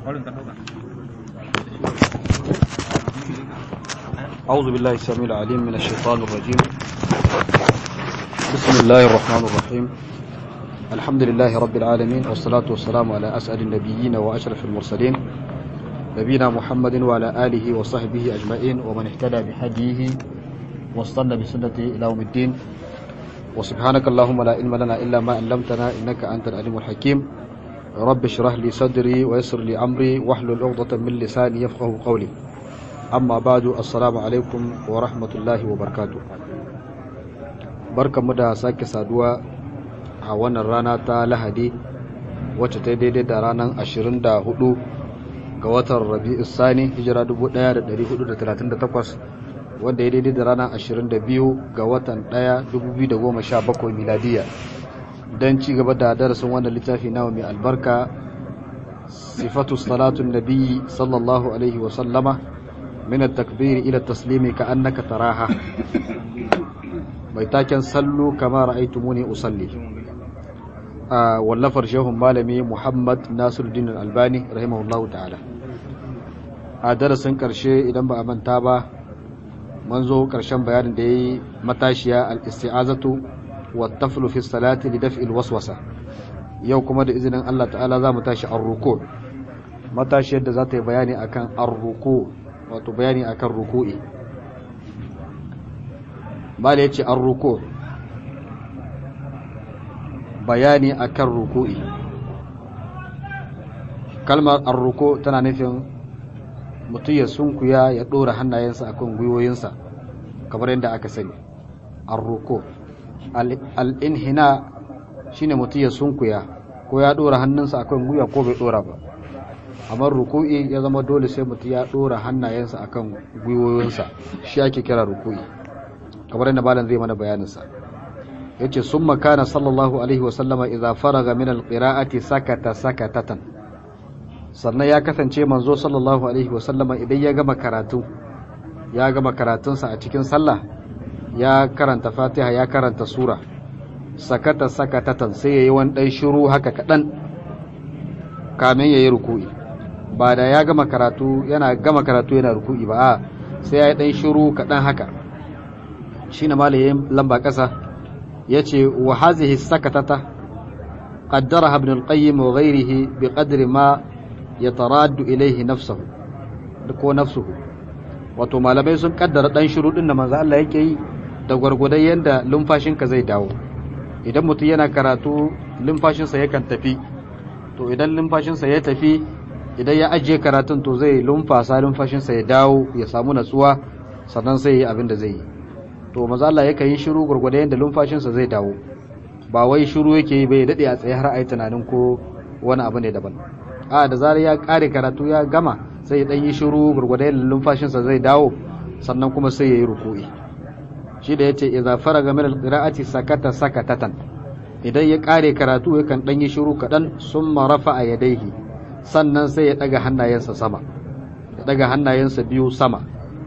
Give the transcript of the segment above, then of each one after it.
أعوذ بالله السميع العليم من الشيطان الرجيم بسم الله الرحمن الرحيم الحمد لله رب العالمين والصلاة والسلام على أسأل النبيين وأشرف المرسلين نبينا محمد وعلى آله وصحبه أجمعين ومن اهتدى بهديه واستنى بسنته إلى يوم الدين وسبحانك اللهم لا علم لنا إلا ما علمتنا إنك أنت العليم الحكيم رب اشرح لي صدري ويسر لي أمري واحلل عقدة من لساني يفقه قولي amma badu assalamu alaikum wa rahmatullahi wa barkatu barkanmu da sake saduwa a wannan rana ta lahadi wacce ta daidai da ranar 24 ga watan rabi'u sani hijira 1438 wanda ya daidai da ranar 22 ga watan 1 2017 miladiya don ci gaba da darasin wannan littafi nawa mai albarka sifatu salatun nabiyyi sallallahu alaihi wa sallama من التكبير إلى التسليم كأنك تراها بيتاكن صلوا كما رأيتموني أصلي آه واللفر شيخهم مالمي محمد ناصر الدين الألباني رحمه الله تعالى درس كرشي إذا ما أمن تابا منذ كرشان بيان دي متاشيا الاستعاذة والطفل في الصلاة لدفع الوسوسة yau kuma da izinin Allah ta'ala za mu tashi arruku matashiyar da za ta yi bayani akan arruku wato bayani akan ruku'i bala yace an ruku bayani akan ruku'i kalmar arruko tana nufin mutum ya sunkuya ya ɗora hannayensa akan gwiwoyinsa kamar yadda aka sani arruko al'inhina shine mutum ya sunkuya ko ya ɗora hannunsa akan gwiwa ko bai ɗora ba amma ruku'i ya zama dole sai mutum ya dora hannayensa akan gwiwoyinsa shi ake kira ruku'i kamar yadda malam zai mana bayaninsa yace summa kana sallallahu alaihi wa sallama idza faraga min alqira'ati sakata sakatatan sannan ya kasance manzo sallallahu alaihi wa sallama idan ya gama karatu ya gama karatunsa a cikin sallah ya karanta fatiha ya karanta sura sakata sakatatan sai yayi wani dan shiru haka kadan kamin yayi ruku'i ba da ya gama karatu yana gama karatu yana ruku'i ba a sai ya yi ɗan shiru kaɗan haka shi na malayin lamba ƙasa ya ce wa hazihi sakatata ƙaddara ibn al-qayyim wa ghairihi bi qadri ma yataraddu ilayhi nafsuhu ko nafsuhu wato malamai sun kaddara ɗan shiru din da manzo Allah yake yi da gwargwadon yanda lumfashinka zai dawo idan mutum yana karatu lumfashinsa yakan tafi to idan lumfashinsa ya tafi idan ya ajiye karatun to zai lumfasa lumfashinsa ya dawo ya samu natsuwa sannan sai yi abin da zai yi to maza Allah yakan yi shiru gurgurda yadda lumfashinsa zai dawo ba wai shiru yake yi bai dade a tsaye har a yi tunanin ko wani abu ne daban a da zarar ya kare karatu ya gama sai ya dan yi shiru gurgurda yadda lumfashinsa zai dawo sannan kuma sai ya yi ruku'i shi da yace idza faraga min alqira'ati sakata sakatatan idan ya kare karatu yakan dan yi shiru kadan summa rafa'a yadayhi sannan sai ya daga hannayensa sama ya daga hannayensa biyu sama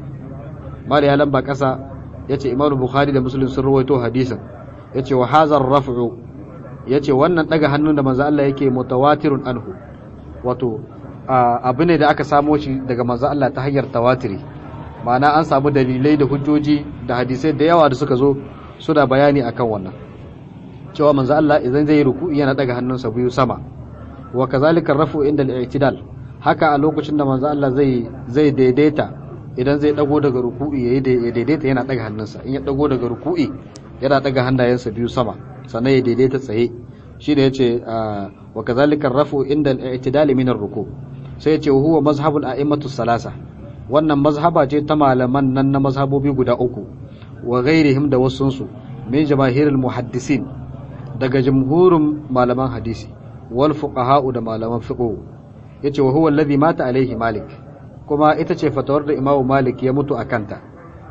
mali ya lamba kasa yace Imam Bukhari da Muslim sun rawaito hadisin yace wa hazar raf'u yace wannan daga hannun da manzo Allah yake mutawatirun anhu wato abu ne da aka samo shi daga manzo Allah ta hanyar tawatiri ma'ana an samu dalilai da hujjoji da hadisai da yawa da suka zo suna bayani akan wannan cewa manzo Allah idan zai ruku'i yana daga hannunsa biyu sama wa kazalika rafu inda al-i'tidal haka a lokacin da manzo Allah zai zai daidaita idan zai dago daga ruku'i yayi ya daidaita yana daga hannunsa in ya dago daga ruku'i yana daga hannayensa biyu sama sannan ya daidaita tsaye shi da yace wa kazalika rafu inda al-i'tidal min ar-ruku sai yace huwa mazhabul a'immatu salasa wannan mazhaba ce ta malaman nan na mazhabobi guda uku wa ghairihim da wasunsu min jamaahirul muhaddisin daga jumhurin malaman hadisi wal fuqaha'u da malaman fiqh yace wa huwa alladhi mata alaihi malik kuma ita ce fatawar da imamu malik ya mutu akanta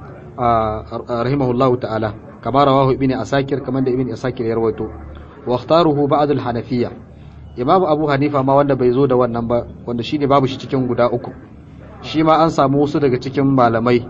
rahimahullahu ta'ala kama rawahu ibn asakir kamar da ibn asakir ya rawaito wa ikhtaruhu ba'd al hanafiyya imamu abu hanifa ma wanda bai zo da wannan ba wanda shine babu shi cikin guda uku shi ma an samu wasu daga cikin malamai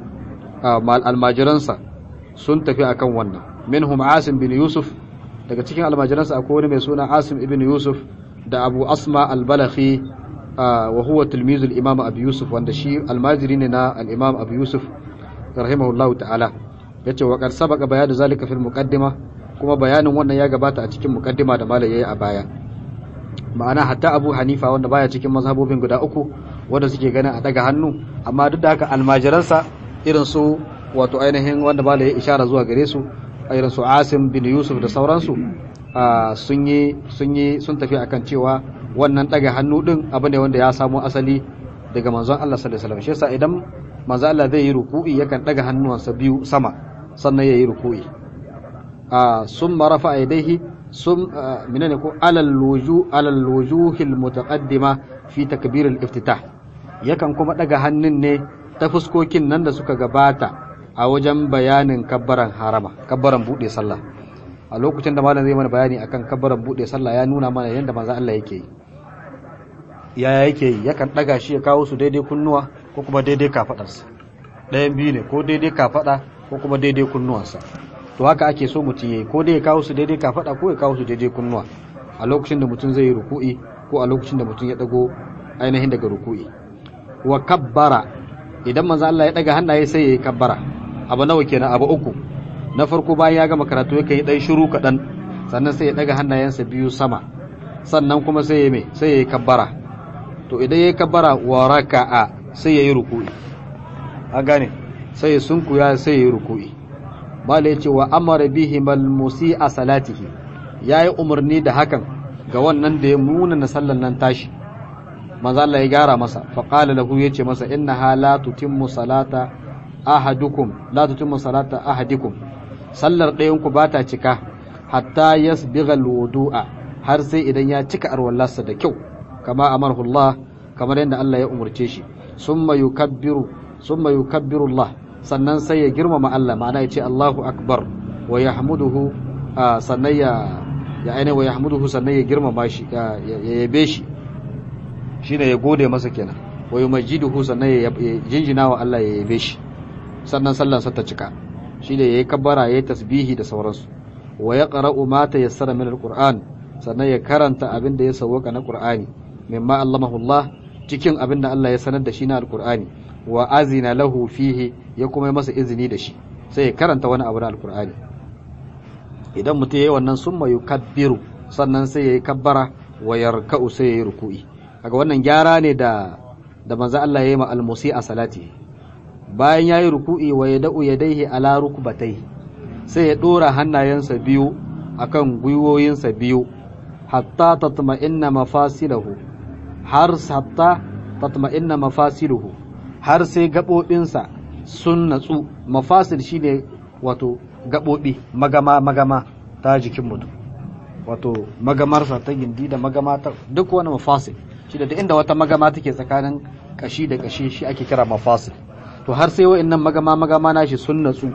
almajiransa sun tafi akan wannan minhum asim bin yusuf daga cikin almajiransa akwai wani mai suna asim ibn yusuf da abu asma al-balakhi wa huwa tilmizul imam abu yusuf wanda shi almajiri ne na al-imam abu yusuf rahimahullahu ta'ala yace wa qad sabaqa bayanu zalika fil muqaddima kuma bayanin wannan ya gabata a cikin muqaddima da malai yayi a baya ma'ana hatta abu hanifa wanda baya cikin mazhabobin guda uku wanda suke ganin a daga hannu amma duk da haka almajiransa irin su wato ainihin wanda malai ya ishara zuwa gare su irin su asim bin yusuf da sauransu sun yi sun yi sun tafi akan cewa wannan daga hannu din abu ne wanda ya samo asali daga manzon Allah sallallahu alaihi wasallam shi yasa idan manzon Allah zai yi ruku'i yakan daga hannuwansa biyu sama sannan ya yi ruku'i a summa rafa yadayhi sum menene ko alal wuju alal wujuhil mutaqaddima fi takbir al iftitah yakan kuma daga hannun ne ta fuskokin nan da suka gabata a wajen bayanin kabbaran harama kabbaran bude sallah a lokacin da malam zai mana bayani akan kabbaran bude sallah ya nuna mana yadda manzo Allah yake yi yaya yake yi yakan daga shi ya kawo su daidai kunnuwa ko kuma daidai kafadarsa ɗayan biyu ne ko daidai kafada ko kuma daidai kunnuwansa to haka ake so mutum yayi ko dai ya kawo su daidai kafada ko ya kawo su daidai kunnuwa a lokacin da mutum zai yi ruku'i ko a lokacin da mutum ya dago ainihin daga ruku'i wa kabbara idan manzo Allah ya daga hannaye sai ya yi kabbara abu nawa kenan abu uku na farko bayan ya gama karatu yakan yi dan shiru kaɗan sannan sai ya daga hannayensa biyu sama sannan kuma sai ya mai sai ya yi kabbara to idan ya yi kabbara wa raka'a sai ya yi ruku'i an gane sai ya sunkuya sai ya yi ruku'i mala yace wa amara bihi mal musi'a salatihi yayi umarni da hakan ga wannan da ya muna na sallan nan tashi manzo Allah ya gara masa fa qala lahu yace masa innaha la tutimmu salata ahadukum la tutimmu salata ahadikum sallar ɗayan ku bata cika hatta yasbigha alwudu'a har sai idan ya cika arwallarsa da kyau kama amarhu Allah kamar yadda Allah ya umurce shi summa yukabbiru summa yukabbiru Allah sannan sai ya girmama Allah ma'ana ya ce Allahu akbar wa yahmuduhu sannan ya ya aine wa yahmuduhu sannan ya girmama shi ya yabe shi shine ya gode masa kenan wa yumajjiduhu sannan ya jinjina wa Allah ya yabe shi sannan sallan sa ta cika shine yayi kabbara yayi tasbihi da sauransu wa yaqra'u ma tayassara min alquran sannan ya karanta abin da ya sawwaka na qur'ani mimma allamahu Allah cikin abin da Allah ya sanar da shi na alqur'ani wa azina lahu fihi ya kuma yi masa izini da shi sai ya karanta wani abu na alqur'ani idan mutum yayi wannan summa yukabbiru sannan sai yayi kabbara wa yarka'u sai yayi ruku'i kaga wannan gyara ne da da manzo Allah ya yi ma almusi a salati bayan yayi ruku'i wa yada'u yadayhi ala rukbatai sai ya dora hannayensa biyu akan gwiwoyinsa biyu hatta tatma'inna mafasilahu har hatta tatma'inna mafasiluhu har sai gabobinsa sun natsu mafasil shine wato gabobi magama magama ta jikin mutum wato magamarsa ta gindi da magama ta duk wani mafasil shi da inda wata magama take tsakanin kashi da kashi shi ake kira mafasil to har sai wa'annan magama magama nashi sun natsu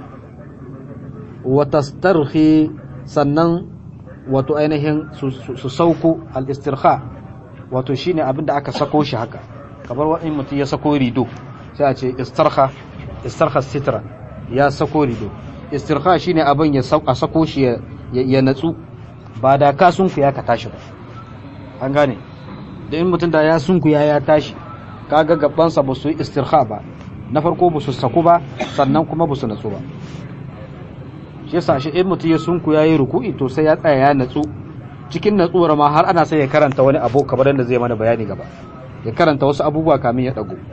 wa tastarhi sannan wato ainihin su sauko al-istirha wato shine abin da aka sako shi haka kamar wani mutum ya sako rido sai a ce istarha istarha sitra ya sako rido istirha shine abin ya a sako shi ya natsu ba da ka sunku ya ka tashi ba an gane da in mutum da ya sunkuya ya tashi kaga gabansa ba su yi istirha ba na farko ba su saku ba sannan kuma ba su natsu ba shi yasa shi in mutum ya sunkuya ya yi ruku'i to sai ya tsaya ya natsu cikin natsuwar ma har ana sai ya karanta wani abu kamar yadda zai mana bayani gaba ya karanta wasu abubuwa kamin ya dago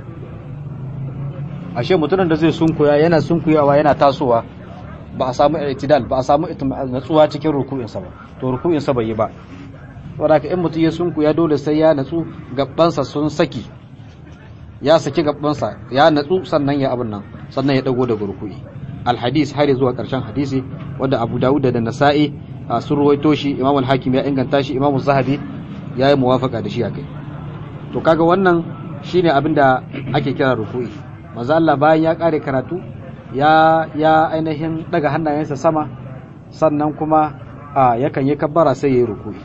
ashe mutumin da zai sunkuya yana sunkuyawa yana tasowa ba a samu itidal ba a samu natsuwa cikin ruku'insa ba to ruku'insa bai yi ba saboda in mutum ya sunku ya dole sai ya natsu gabansa sun saki ya saki gabansa ya natsu sannan ya abin nan sannan ya dago daga ruku'i alhadis har zuwa karshen hadisi wanda Abu Dawud da Nasa'i sun ruwaito shi Imam al-Hakim ya inganta shi Imam Zahabi ya yi muwafaka da shi akai to kaga wannan shine abin da ake kira ruku'i manzo Allah bayan ya kare karatu ya ya ainihin daga hannayensa sama sannan kuma yakan yi kabbara sai ya yi ruku'i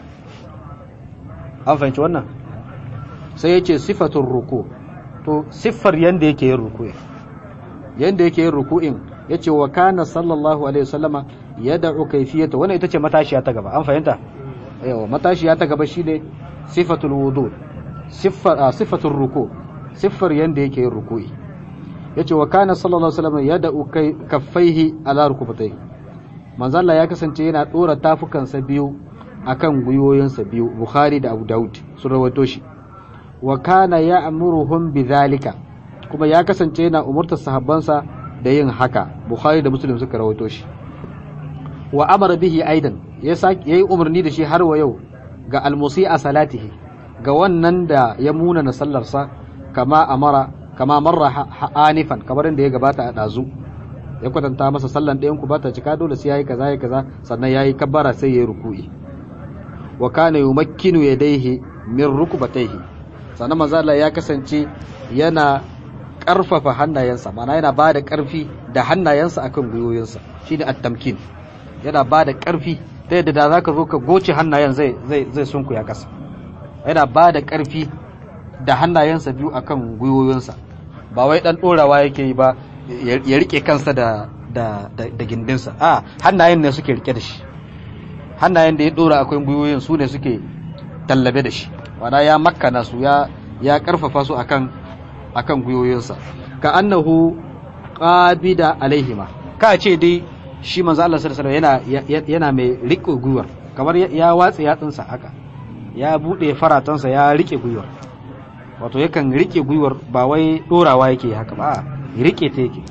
an fahimci wannan sai ya ce sifatun ruku to siffar yadda yake yin ruku'in yadda yake yin ruku'in ya ce wa kana sallallahu alaihi wasallama ya da'u kaifiyata wannan ita ce matashiya ta gaba an fahimta yawa matashiya ta gaba shine sifatul wudu siffar sifatul ruku siffar yanda yake yin ruku'i yace wa kana sallallahu alaihi wasallam yada'u kaffaihi ala rukubatayhi manzo Allah ya kasance yana dora tafukansa biyu akan gwiwoyinsa biyu Bukhari da Abu Dawud sun rawaito shi wa kana ya'muruhum bidhalika kuma ya kasance yana umurtar sahabbansa da yin haka Bukhari da Muslim suka rawaito shi wa amara bihi aidan ya yayi umarni da shi har wa yau ga almusi'a salatihi ga wannan da ya muna na sallarsa kama amara kama marra anifan kamar da ya gabata a dazu ya kwatanta masa sallan ɗayan ku bata cika dole sai yayi kaza yayi kaza sannan yayi kabbara sai yayi ruku'i wa kana yumakkinu yadayhi min rukbatayhi sannan manzo Allah ya kasance yana karfafa hannayensa mana yana bada karfi da hannayensa akan gwiwoyinsa shine at-tamkin yana bada karfi ta yadda da zaka zo ka goce hannayen zai zai zai sunkuya kasa yana bada karfi da hannayensa biyu akan gwiwoyinsa ba wai dan dorawa yake yi ba ya rike kansa da da da gindinsa a hannayen ne suke rike da shi hannayen da ya dora akwai gwiwoyin su ne suke tallabe da shi wana ya makkana su ya ya karfafa su akan akan gwiwoyinsa ka annahu qabida alaihima ka ce dai shi manzo Allah sallallahu alaihi yana yana mai rike gwiwar kamar ya watsa yatsunsa haka ya bude faratansa ya rike gwiwar wato yakan rike gwiwar ba wai dorawa yake haka ba rike ta yake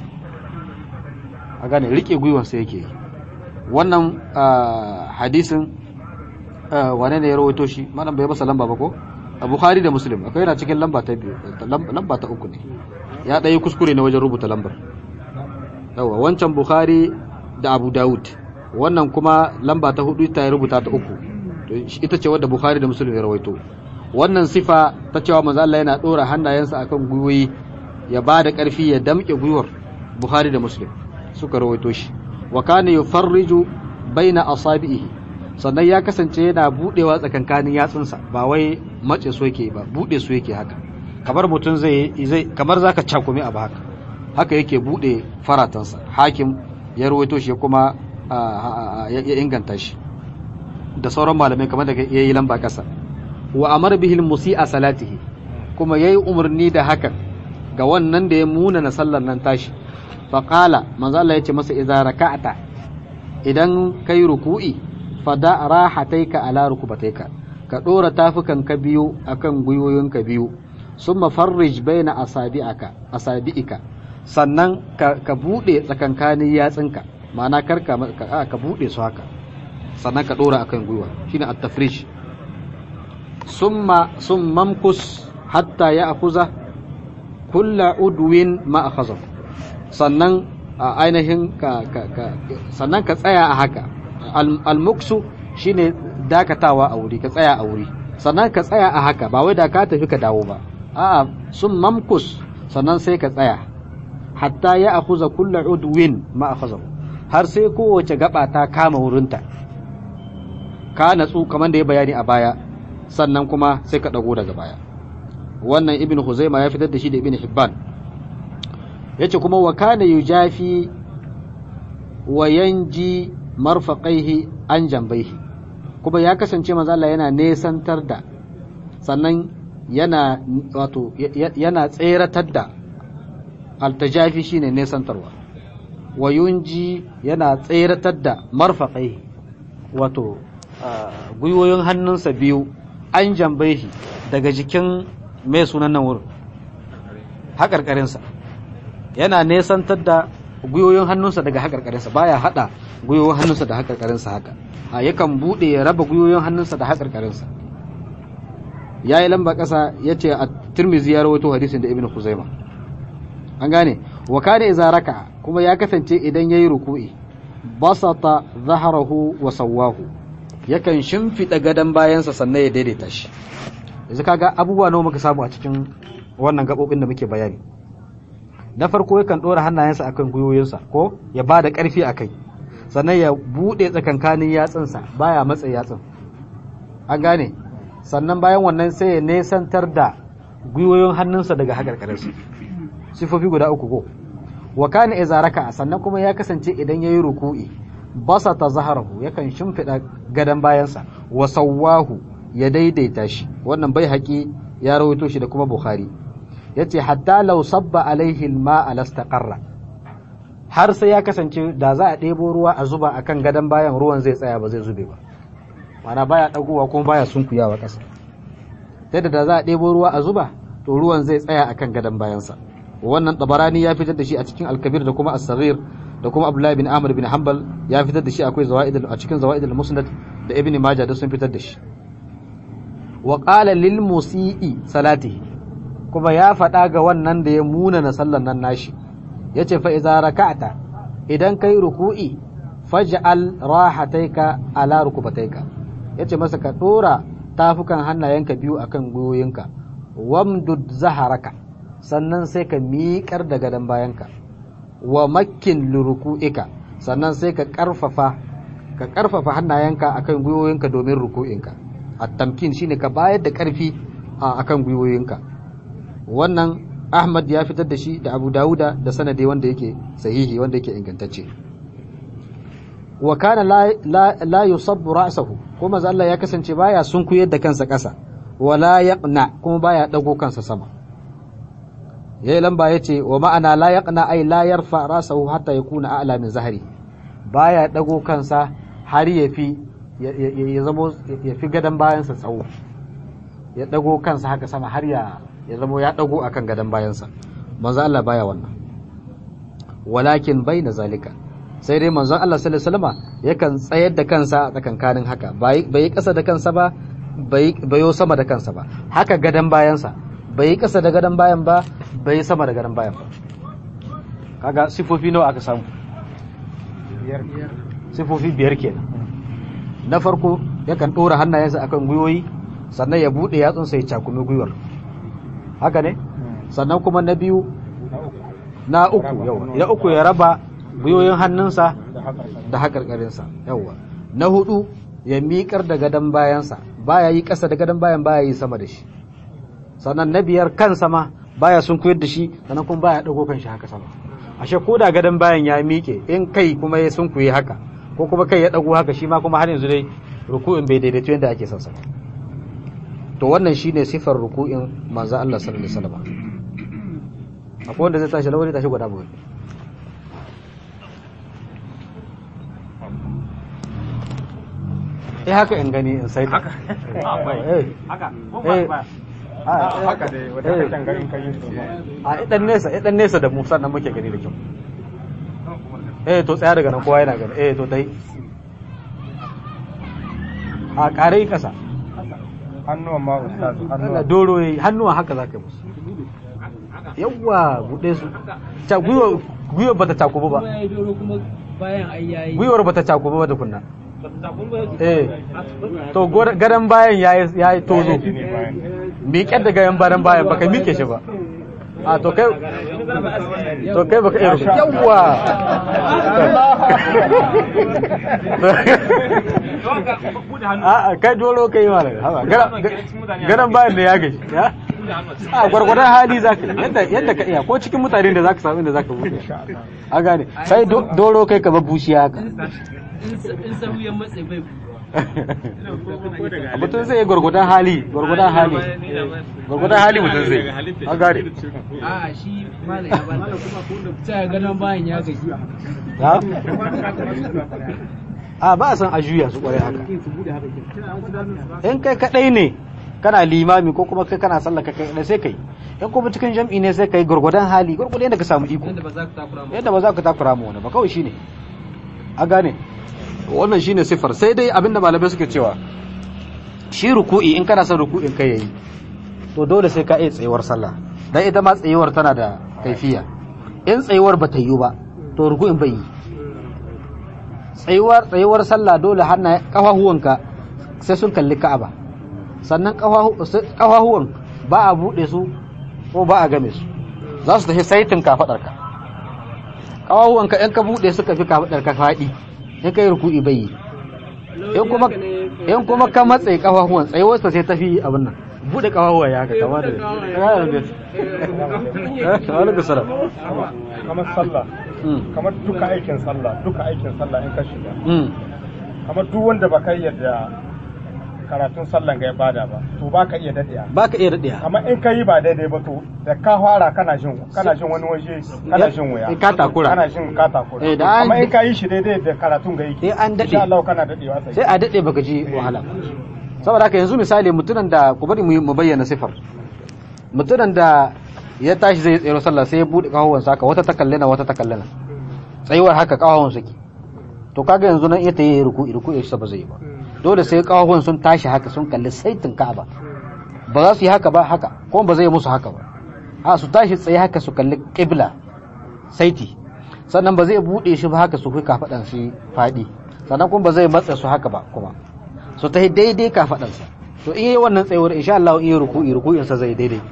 a gane rike gwiwansa yake wannan hadisin wane ne ya rawaito shi malam bai masa lamba ba ko a bukhari da muslim akwai yana cikin lamba ta biyu lamba ta uku ne ya ɗaya kuskure ne wajen rubuta lambar yawa wancan bukhari da abu dawud wannan kuma lamba ta hudu ta rubuta ta uku ita ce wadda bukhari da muslim ya rawaito wannan sifa ta cewa manzo Allah yana dora hannayensa akan gwiwoyi ya ba da ƙarfi ya damƙe gwiwar bukhari da muslim suka rawaito shi wa kana yufarriju baina asabihi sannan ya kasance yana budewa tsakankanin yatsunsa ba wai mace su yake ba bude su yake haka kamar mutum zai zai kamar zaka cakumi abu haka haka yake bude faratansa hakim ya rawaito shi kuma ya inganta shi da sauran malamai kamar da yayi lamba kasa wa amara bihi musi'a salatihi kuma yayi umarni da hakan ga wannan da ya muna na sallar nan tashi faƙala manzo Allah ya ce masa idza raka'ata idan kai ruku'i fada rahataika ala rukubataika ka dora tafukan ka biyu akan gwiwoyinka biyu summa farrij baina asabi'aka asabi'ika sannan ka, ka bude tsakankanin yatsinka ma'ana karka ka, ka bude su haka sannan ka dora akan gwiwa shine at-tafrish summa summamkus hatta ya'khuza kulla udwin ma akhadha sannan ainihin ka, ka, ka sannan ka tsaya a haka al-muksu shine dakatawa a wuri ka tsaya a wuri sannan ka tsaya a haka ba wai da ka tafi ka dawo ba a'a sun mamkus sannan sai ka tsaya hatta ya akuza kulla udwin ma akhadha har sai kowace gaba ta kama wurinta ka natsu kamar da ya bayani a baya sannan kuma sai ka dago daga baya wannan ibn huzaima ya fitar da shi da ibn hibban yace kuma wa kana yujafi wa yanji marfaqaihi an jambaihi kuma ya kasance manzo Allah yana nesantar da sannan yana wato yana tseratar da altajafi shine nesantarwa wa yunji yana tseratar da marfaqaihi wato gwiwoyin hannunsa biyu an jambaihi daga jikin mai sunan nan wurin haƙarƙarinsa yana nesantar da gwiwoyin hannunsa daga haƙarƙarinsa baya haɗa gwiwoyin hannunsa da haƙarƙarinsa haka a yakan buɗe ya raba gwiwoyin hannunsa da haƙarƙarinsa ya yi lamba ƙasa ya ce a turmizi ya rawaito hadisin da ibn kuzaima an gane wa kana iza raka kuma ya kasance idan yayi ruku'i basata zaharahu wa sawwahu yakan shimfiɗa gadon bayansa sannan ya daidaita shi yanzu kaga abubuwa nawa muka samu a cikin wannan gaɓoɓin da muke bayani na farko yakan ɗora hannayensa akan gwiwoyinsa ko ya ba da ƙarfi a kai sannan ya buɗe tsakankanin yatsunsa baya matsa yatsun an gane sannan bayan wannan sai ya nesantar da gwiwoyin hannunsa daga haƙarƙarinsa sifofi guda uku ko wa kana iza raka sannan kuma ya kasance idan yayi ruku'i basata zaharahu yakan shimfiɗa gadon bayansa wa sawwahu ya daidaita shi wannan bai haƙi ya rawaito shi da kuma bukhari yace hatta law sabba alaihi alma alastaqarra har sai ya kasance da za a ɗebo ruwa a zuba akan gadon bayan ruwan zai tsaya ba zai zube ba mana baya dagowa kuma baya sunkuyawa ƙasa sai da da za a ɗebo ruwa a zuba to ruwan zai tsaya akan gadon bayansa wannan tabarani ya fitar da shi a cikin alkabir da kuma as-saghir da kuma abdullahi bin amr bin hanbal ya fitar da shi akwai zawaid a cikin zawaid al-musnad da ibn majah da sun fitar da shi wa qala lil musii salatihi kuma ya faɗa ga wannan da ya muna na sallan nan nashi yace fa idza raka'ta idan kai ruku'i faj'al rahataika ala rukubataika yace masa ka dora tafukan hannayenka biyu akan gwiwoyinka wamdud zaharaka sannan sai ka miƙar da gadon bayanka wa makkin liruku'ika sannan sai ka karfafa ka karfafa hannayenka akan gwiwoyinka domin ruku'inka at-tamkin shine ka bayar da karfi akan gwiwoyinka wannan Ahmad ya fitar da shi da Abu Dawuda da sanadi wanda yake sahihi wanda yake ingantacce wa kana la, la, la yusabbu ra'sahu kuma Allah ya kasance baya sunkuyar da kansa ƙasa wala yaqna kuma baya dago kansa sama yayi lamba yace wa ma'ana la yaqna ay la yarfa ra'sahu hatta yakuna a'la min zahri baya dago kansa har ya fi ya zamo ya fi gadan bayansa tsawo ya dago kansa haka sama har ya ya zamo ya dago akan gadan bayansa manzo Allah baya wannan walakin baina zalika sai dai manzon Allah sallallahu alaihi wasallam yakan tsayar da kansa a tsakankanin haka bai yi kasa da kansa ba bai yo sama da kansa ba haka gadan bayansa bai yi kasa da gadan bayan ba bai yi sama da gadan bayan ba kaga sifofi nawa aka samu sifofi biyar kenan na farko yakan ɗora hannayensa akan gwiwoyi sannan ya buɗe yatsunsa ya cakumi gwiwar haka ne sannan kuma na biyu na uku yawa na uku ya raba gwiwoyin hannunsa da haƙarƙarinsa yawa na hudu ya miƙar da gadon bayansa baya yi ƙasa da gadon bayan baya yi sama da shi sannan na biyar kansa ma baya sun koyar da shi sannan kuma baya ɗago kan shi haka sama ashe ko da gadon bayan ya miƙe in kai kuma ya sun kuyi haka ko kuma kai ya ɗago haka shi ma kuma har yanzu dai ruku'in bai daidaito yadda ake son sa to wannan shine sifar ruku'in manzo Allah sallallahu alaihi wasallam akwai wanda zai tashi lawari tashi gwada mu eh haka in gani in sai haka eh haka eh haka dai wata kacan garin kai su a idan nesa idan nesa da mu sannan muke gani da kyau eh to tsaya daga nan kowa yana gani eh to dai a ƙare kasa hannuwan ma ustaz Allah hannuwan doro yayi hannuwa haka zaka yi musu yawwa bude su ta gwiwa gwiwa bata takubu ba ya yi doro kuma bayan ai yayi gwiwar bata takubu ba tukunna takun ba eh to gor- gadon bayan yayi yayi tozo shi ne bayan miƙe da gayan bayan bayan baka miƙe shi ba a to kai to kai baka iya rubuta yawwa a kai doro kai ma gadon bayan da ya gaji ya a gwargwadon hali za ka yadda yadda ka iya ko cikin mutane da za ka samu inda za ka buɗe a gane sai do- doro kai ka babbushi haka in sahu ya matse bai mutum zai yi gwargwadon hali gwargwadon hali gwargwadon hali mutum zai a gane a shi malam ya ba ta ganin bayan ya gaji ha? a ba a san a juya su kwarai haka in kai kadai ne kana limami ko kuma kai kana sallah kai kadai sai kai in kuma cikin jam'i ne sai kai gwargwadon hali gwargwadon yadda ka samu iko yadda ba za ka takura ma yadda ba za ka takura mu wani ba kawai shine a gane wannan shine sifar sai dai abinda malamai suke cewa shi ruku'i in kana son ruku'in kai yayi to dole sai ka iya tsayuwar sallah dan ita ma tsayuwar tana da kaifiya in tsayuwar ba ta yi ba to ruku'in bai yi tsayuwar tsayuwar sallah dole hannaye kafahuwanka sai sun kalli Ka'aba sannan kafahuwan ba a bude su ko ba a game su za su tafi saitin kafadarka kafahuwanka in ka bude suka fi kafadarka faɗi in kai ruku'i bai yi in kuma in kuma ka matse kafafuwan tsayuwar sa sai tafi abin nan bude kafafuwa ya haka kama da alaikum salam kamar sallah Mm. kamar duka aikin sallah duka aikin sallah in ka shiga Mm. kamar duk wanda ba kai yadda ka karatun sallan ga ya bada ba to ba ka iya daɗiya baka iya daɗe amma in ka yi ba daidai ba to da ka fara kana jin kana jin wani waje kana jin wuya in ka takura. kana jin ka takura Eh, da an- amma in ka yi shi daidai da karatun ga yake Eh, an daɗe. insha Allah kana daɗewa sai sai a daɗe baka ji wahala saboda haka yanzu misali mutumin da ku bari mu yi- mu bayyana sifar mutumin da ya tashi zai tsero sallah sai ya buɗe kafafuwansa haka wata ta kallena wata ta kallena tsayuwar haka kafafuwan suke to kaga yanzu nan iya ta yi ruku ruku ya ba zai yi ba dole sai kafafuwan sun tashi haka sun kalli saitin ka'aba ba za su yi haka ba haka ko ba zai musu haka ba a su tashi tsaye haka su kalli qibla saiti sannan ba zai buɗe shi ba haka su kai kafaɗan shi faɗi sannan kuma ba zai matsa su haka ba kuma su ta daidai kafaɗansa to in yi wannan tsayuwar insha Allah in yi ruku'i ruku'in sa zai daidai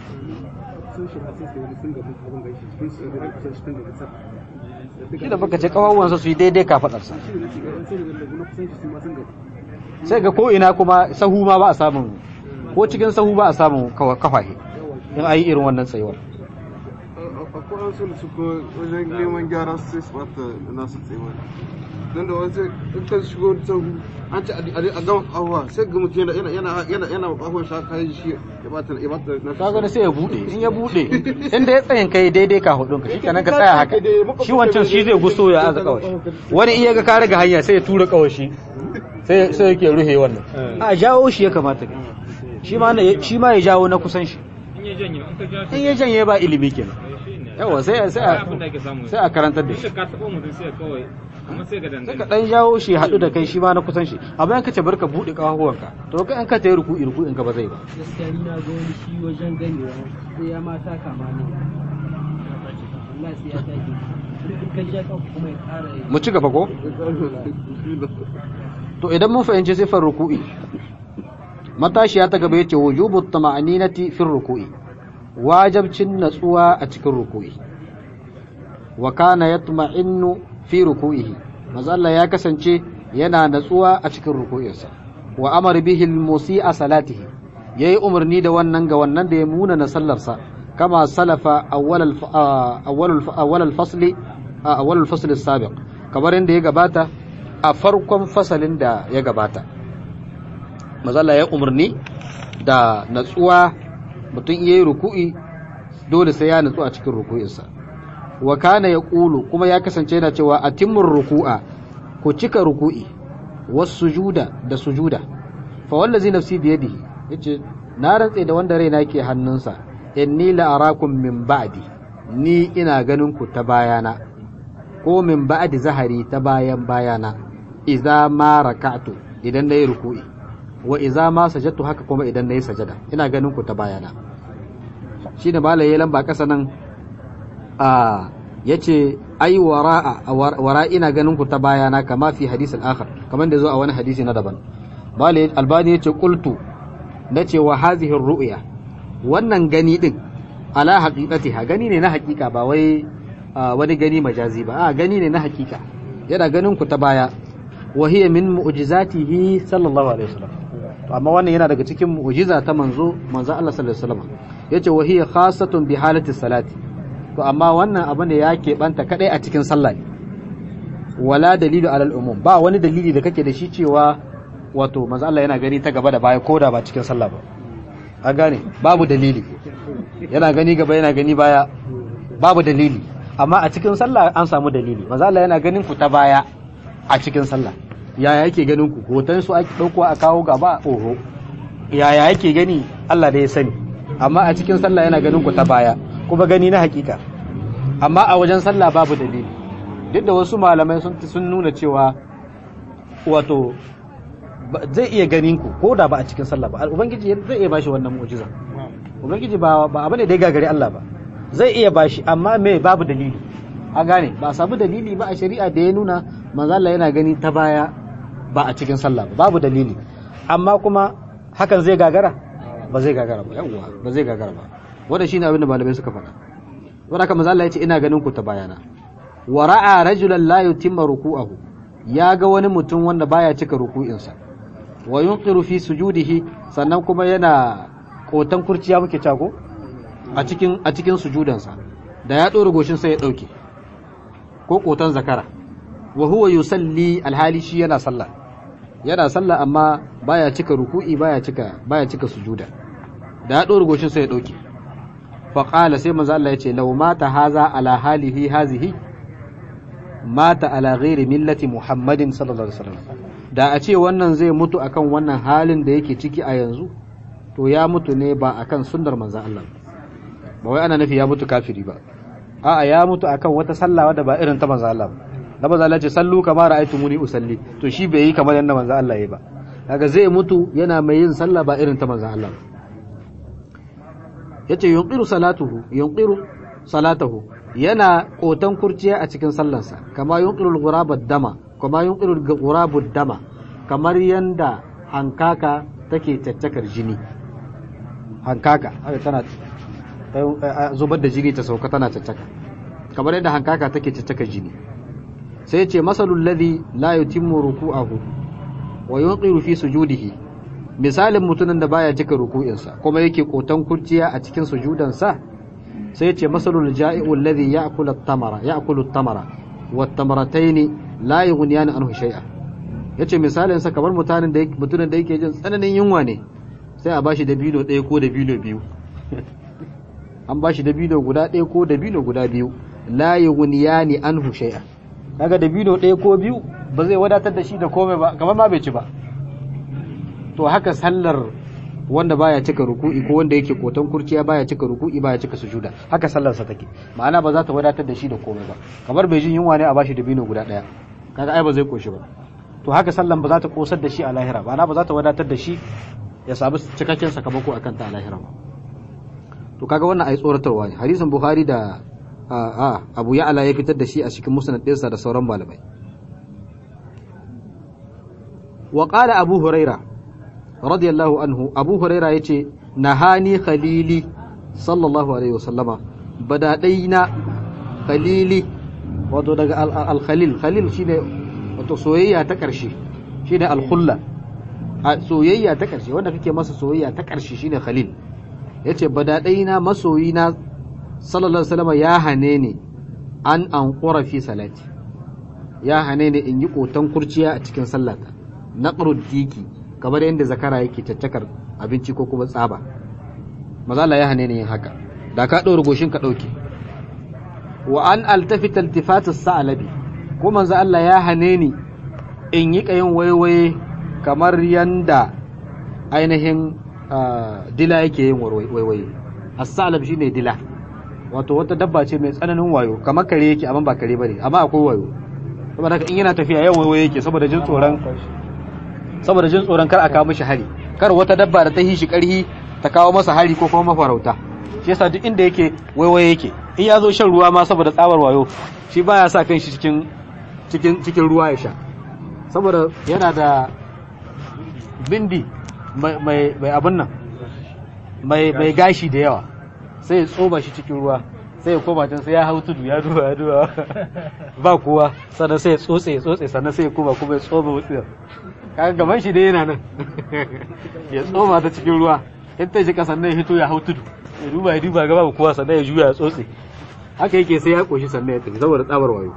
shi da baka ce kawawansa su yi daidai kafaɗarsa sai ga ko ina kuma sahu ma ba a samun ko cikin sahu ba a samun kawa- kafahe in ayi irin wannan tsayuwar akwai an sun su ko wajen neman gyara sai su bata nasu tsayuwar don da wasu in ka shigo sahu an ce a gama kahuwa sai ga mutum yana yana yana yana kahuwan shi haka yi shi ya bata ya bata nasu ka gani sai ya bude in ya bude inda ya tsayin kai daidai ka hudun ka shikenan ka tsaya haka shi wancan shi zai guso ya aza kawashi wani iya ga ka riga hanya sai ya tura kawashi sai sai yake ruhe wannan a jawo shi ya kamata ka shi ma na- shi ma ya jawo na kusan shi in ya janye in ka ja in ya janye ba ilimi kenan yawa sai sai a abin da ake samu sai a karantar da shi ka taɓa mutum sai kawai amma sai ga sai ka dangane dan jawo shi haɗu da kai shi ma na kusan shi amma in ka ce barka buɗe ƙafafuwanka to kai in ka tayi ruku'i ruku'in ka ba zai ba gaskiya ni na ga wani shi wajen ganewa sai ya mata kama ne Allah sai ya take duk kan ja ka kuma ya ƙara yi mu ci gaba ko to idan mun fahimci sifar ruku'i matashiya ta gaba yace wujubu tama'aninati fi ruku'i wajibcin natsuwa a cikin ruku'i wa kana yatma'innu fi ruku'ihi manzo Allah ya kasance yana natsuwa a cikin ruku'insa wa amara bihi al-musi'a salatihi yayi umarni da wannan ga wannan da ya muna na sallarsa kama salafa awwal al awwal awwal al-fasli awwal al-fasl as-sabiq kamar inda ya gabata a farkon fasalin da ya gabata mazalla ya umarni da natsuwa mutum iya yi ruku'i dole sai ya natsu a cikin ruku'insa wa kana ya ƙulu kuma ya kasance yana cewa a timmin ruku'a ku cika ruku'i wasu sujuda da sujuda fa wallazi nafsi biyadihi yace na rantse da wanda raina ke hannunsa inni la arakum min ba'di ni ina ganin ku ta bayana ko min ba'di zahari ta bayan bayana idza ma raka'tu idan nayi ruku'i wa idza ma sajadtu haka kuma idan nayi sajada ina ganin ku ta bayana shine malai ya lamba kasa nan a yace ai wara'a wara ina ganin ku ta bayana kama fi hadith al-akhar kamar da zo a wani hadisi na daban malai albani yace qultu nace wa hadhihi ar-ru'ya wannan gani din ala haqiqatiha gani ne na haqiqa ba wai wani gani majazi ba a gani ne na haqiqa yana ganin ku ta baya wa hiya min mu'jizatihi sallallahu alaihi wasallam to amma wannan yana daga cikin mu'jiza ta manzo manzo Allah sallallahu alaihi wasallam yace wa hiya khassatun bi halati salati to amma wannan abu ne ya keɓanta kadai a cikin sallah ne wala dalilu alal umum ba wani dalili da kake da shi cewa wato manzo Allah yana gani ta gaba da baya ko da ba cikin sallah ba a gane babu dalili yana gani gaba yana gani baya babu dalili amma a cikin sallah an samu dalili manzo Allah yana ganin ku ta baya a cikin sallah yaya yake ganin ku hoton su ake dauko a kawo gaba oho yaya yake gani Allah da ya sani amma a cikin sallah yana ganin ku ta baya kuma gani na hakika amma a wajen sallah babu dalili duk da wasu malamai sun sun nuna cewa wato zai iya ganin ku ko da ba a cikin sallah ba ubangiji zai iya bashi wannan mu'jiza ubangiji ba ba abu ne da ya gagari Allah ba zai iya bashi amma me babu dalili a gane ba a samu dalili ba a shari'a da ya nuna manzo Allah yana gani ta baya ba a cikin sallah ba babu dalili amma kuma hakan zai gagara ba zai gagara ba yawwa ba zai gagara ba wanda shine abin da malamai suka faɗa wanda haka manzo Allah ya ce ina ganin ku ta bayana wa ra'a rajulan la yutimma ruku'ahu ya ga wani mutum wanda baya cika ruku'insa wa yunqiru fi sujudihi sannan kuma yana kotan kurciya muke cago a cikin a cikin sujudansa da ya dora goshin sai ya dauke ko kotan zakara wa huwa yusalli alhali shi yana sallah yana sallah amma baya cika ruku'i baya cika baya cika sujuda da ya dora goshin sai ya dauke fa qala sai manzo Allah yace law mata haza ala halihi hazihi mata ala ghairi millati muhammadin sallallahu alaihi wasallam da a ce wannan zai mutu akan wannan halin da yake ciki a yanzu to ya mutu ne ba akan sunnar manzo Allah ba wai ana nufi ya mutu kafiri ba a'a ya mutu akan wata sallah wadda ba irin ta manzo Allah ba da manzo Allah ce sallu kama ra'aytumuni usalli to shi bai yi kamar yadda manzo Allah ya ba kaga zai mutu yana mai yin sallah ba irin ta manzo Allah ba yace yunqiru salatuhu yunqiru salatahu yana kotan kurciya a cikin sallarsa kama yunqiru al dama kama yunqiru al dama kamar yanda hankaka take caccakar jini hankaka haka tana zubar da jini ta sauka tana caccaka kamar yadda hankaka take caccakar jini sai ce masalul ladhi la yutimmu ruku'ahu wa yunqiru fi sujudihi misalin mutumin da baya cika ruku'insa kuma yake kotan kurciya a cikin sujudansa sai ce masalul ja'i'u alladhi ya'kulu at-tamara ya'kulu at-tamara wa at-tamaratayn la yughniyan anhu shay'a yace misalin sa kamar mutanen da mutumin da yake jin tsananin yunwa ne sai a bashi dabino ɗaya ko dabino biyu an bashi dabino guda ɗaya ko dabino guda biyu la yughniyani anhu shay'a kaga dabino ɗaya ko biyu ba zai wadatar da shi da komai ba kamar ma bai ci ba to haka sallar wanda baya cika ruku'i ko wanda yake kotan kurciya baya cika ruku'i baya cika sujuda haka sallar sa take ma'ana ba za ta wadatar da shi da komai ba kamar bai jin yunwa ne a bashi dabino guda ɗaya kaga ai ba zai koshi ba to haka sallan ba za ta kosar da shi a lahira ba ana ba za ta wadatar da shi ya samu cikakken sakamako akan ta a lahira ba to kaga wannan ai tsoratarwa ne hadisin bukhari da a abu ya'ala ya fitar da shi a cikin musnad ɗinsa da sauran malamai wa qala abu huraira radiyallahu anhu abu huraira yace nahani khalili sallallahu alaihi wasallama badadaina khalili wato daga al-khalil khalil shine wato soyayya ta karshe shine al-khulla soyayya ta karshe wanda kake masa soyayya ta karshe shine khalil yace badadaina masoyina sallallahu alaihi wasallam ya hane ni an an fi salati ya hane ni in yi kotan kurciya a cikin sallata naqrud diki kamar yadda zakara yake caccakar abinci ko kuma tsaba maza Allah ya hane ni yin haka da ka ɗora goshin ka ɗauke wa an altafita iltifatus sa'alabi ko manzo Allah ya hane ni in yi kayin waiwaye kamar yanda ainihin dila yake yin waiwaye as-sa'alab shine dila wato wata dabba ce mai tsananin wayo kamar kare yake amma ba kare bane amma akwai wayo saboda haka in yana tafiya yau waiwaye yake saboda jin tsoron saboda jin tsoron kar a kawo mishi hari kar wata dabba da ta hishi karhi ta kawo masa hari ko kuma mafarauta shi yasa duk inda yake waiwaye yake in ya zo shan ruwa ma saboda tsabar wayo shi baya sa kan shi cikin cikin cikin ruwa ya sha saboda yana da bindi mai mai abin nan mai mai gashi da yawa sai ya tsoma shi cikin ruwa sai ya koma can sai ya hau tudu ya duba ya duba ba kowa sannan sai ya tsotse ya tsotse sannan sai ya koma kuma ya tsoma wutsiyar kaga gaban shi dai yana nan ya tsoma ta cikin ruwa in ta shi kasan nan ya hito ya hau tudu ya duba ya duba gaba ba kowa sannan ya juya ya tsotse haka yake sai ya koshi sannan ya tafi saboda tsabar wayo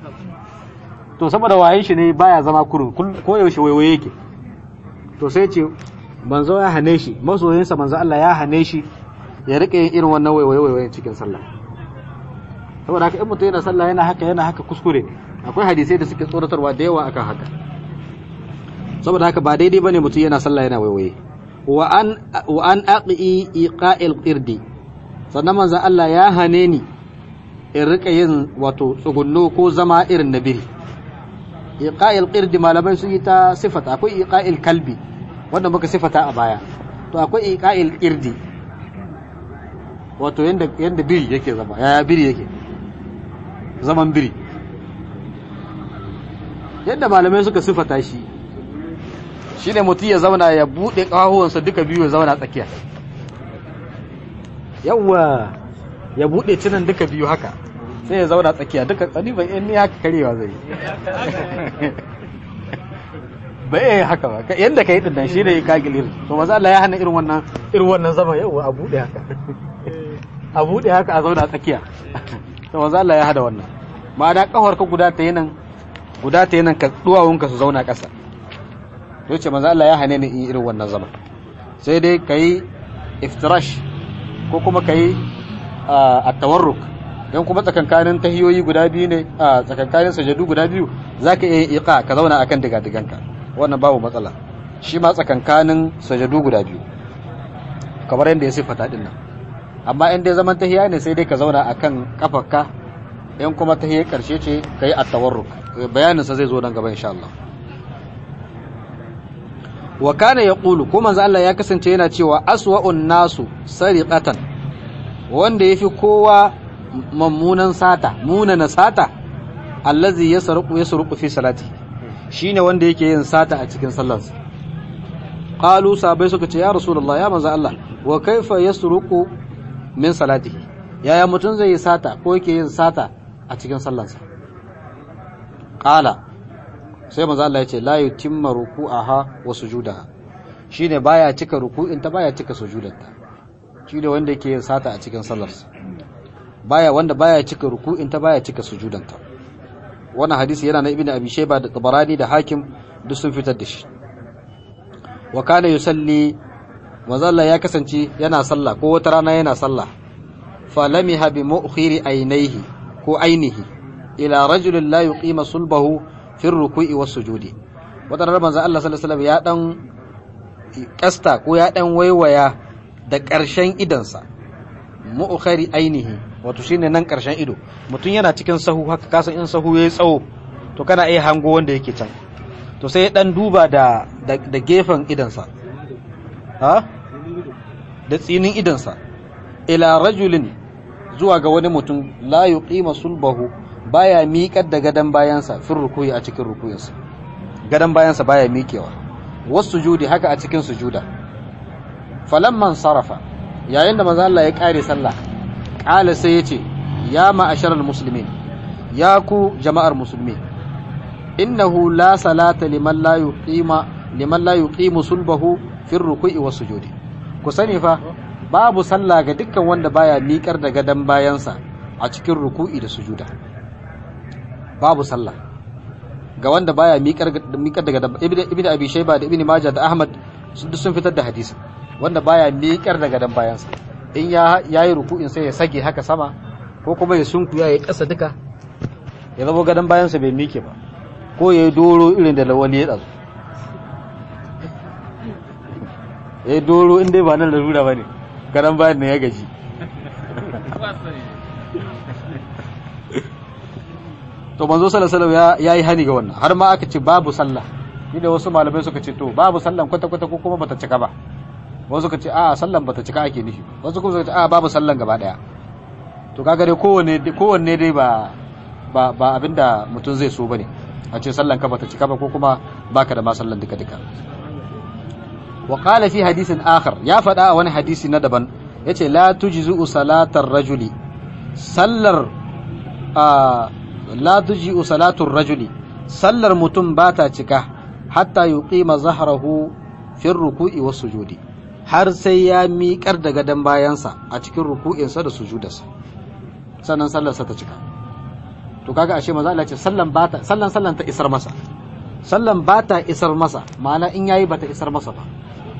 to saboda wayan shi ne baya zama kurun ko yaushe waiwaye yake to sai ce manzo ya hane shi masoyinsa manzo Allah ya hane shi ya rika yin irin wannan waiwaye waiwayen cikin sallah saboda haka in mutum yana sallah yana haka yana haka kuskure akwai hadisai da suke tsoratarwa da yawa akan haka saboda haka ba daidai bane mutum yana sallah yana waiwaye wa an wa an aqi iqa'il qirdi sannan manzon Allah ya hane ni in rika yin wato tsugunno ko zama irin na biri iqa'il qirdi malamai sun yi ta sifata akwai iqa'il kalbi wanda muka sifata a baya to akwai iqa'il qirdi wato yanda yanda biri yake zama yaya biri yake zaman biri yadda malamai suka sifata shi shine mutum ya zauna ya bude kahuwansa duka biyu ya zauna tsakiya yawwa ya bude cinan duka biyu haka sai ya zauna tsakiya duka tsani bai in ni haka karewa zai bai yi haka ba yadda ka yi dinnan shi ne ka gilir to maza Allah ya hana irin wannan irin wannan zama yawwa a bude haka a bude haka a zauna tsakiya to maza Allah ya hada wannan ma'ana kafar ka guda ta yi nan guda ta yi nan ka duwawunka su zauna ƙasa to ce manzo Allah ya hane ni in irin wannan zaman sai dai kai iftirash ko kuma kai at-tawarruk dan kuma tsakankanin tahiyoyi guda biyu ne a tsakankanin sajadu guda biyu zaka iya iqa ka zauna akan diga-diganka wannan babu matsala shi ma tsakankanin sajadu guda biyu kamar yadda ya siffata din nan amma in dai zaman tahiya ne sai dai ka zauna akan kafarka in kuma tahiyar karshe ce kai at-tawarruk bayanin sa zai zo nan gaba insha Allah wa kana yaqulu ko manzo Allah ya kasance yana cewa aswa'un nasu sariqatan wanda yafi kowa mammunan sata munana sata allazi yasruqu yasruqu fi salati shine wanda yake yin sata a cikin sallarsa qalu sabai suka ce ya rasulullah ya manzo Allah wa kaifa yasruqu min salatihi yaya mutun zai yi sata ko yake yin sata a cikin sallarsa qala sai manzo Allah ya ce la yutimma ruku'aha wa sujudaha shine baya cika ruku'in ta baya cika sujudanta shine wanda yake yin sata a cikin sallarsa baya wanda baya cika ruku'in ta baya cika sujudanta wannan hadisi yana na ibnu abi shayba da tabarani da hakim duk sun fitar da shi wa kana yusalli manzo ya kasance yana sallah ko wata rana yana sallah falamiha bi mu'khiri aynaihi ko ainihi ila rajulin la yuqima sulbahu fi ruku'i was sujudi wata rana manzo Allah sallallahu alaihi wasallam ya dan kasta ko ya dan waiwaya da ƙarshen idansa mu'khari ainihi wato shine nan ƙarshen ido mutum yana cikin sahu haka kasan in sahu yayi tsawo to kana iya hango wanda yake can to sai ya dan duba da da gefen idansa ha da tsinin idansa ila rajulin zuwa ga wani mutum la yuqima sulbahu baya miƙar da gadan bayansa fin rukuyi a cikin rukuyinsa gadan bayansa baya miƙewa wasu sujudi haka a cikin sujuda falamman sarafa yayin da manzo Allah ya kare sallah qala sai yace ya ma'asharal muslimin ya ku jama'ar musulmi innahu la salata liman la yuqima liman la yuqimu sulbahu fi ruku'i was sujudi ku sani fa babu sallah ga dukkan wanda baya miƙar da gadan bayansa a cikin ruku'i da sujuda babu sallah ga wanda baya miƙar miƙar da gadan ibnu abi shayba da ibnu majah da ahmad sun sun fitar da hadisi wanda baya miƙar da gadan bayansa in ya yayi ruku'in sai ya sage haka sama ko kuma ya sunkuya ya kasa duka ya zama gadan bayansa bai miƙe ba ko ya yi doro irin da wani ya ɗazu ya yi doro inda ba nan larura ba ne garan bayan ne ya gaji to manzo salasalau ya yi hani ga wannan har ma aka ce babu sallah ni da wasu malamai suka ce to babu sallan kwata-kwata ko kuma bata cika ba wasu suka ce a sallan bata cika ake nufi wasu kuma suka ce a babu sallan gaba daya to kaga dai kowanne kowanne dai ba ba ba abinda mutum zai so bane a ce sallan ka bata cika ba ko kuma baka da ma sallan duka duka wa qala fi hadisin akhar ya faɗa a wani hadisi na daban yace la tujzu salatar rajuli sallar la tujzu salatul rajuli sallar mutum bata cika hatta yuqima zahrahu fi ruku'i was sujudi har sai ya miƙar da gadon bayansa a cikin ruku'insa da sujudarsa sannan sallarsa ta cika to kaga ashe maza Allah ce sallan bata sallan sallan ta isar masa sallan bata isar masa ma'ana in yayi bata isar masa ba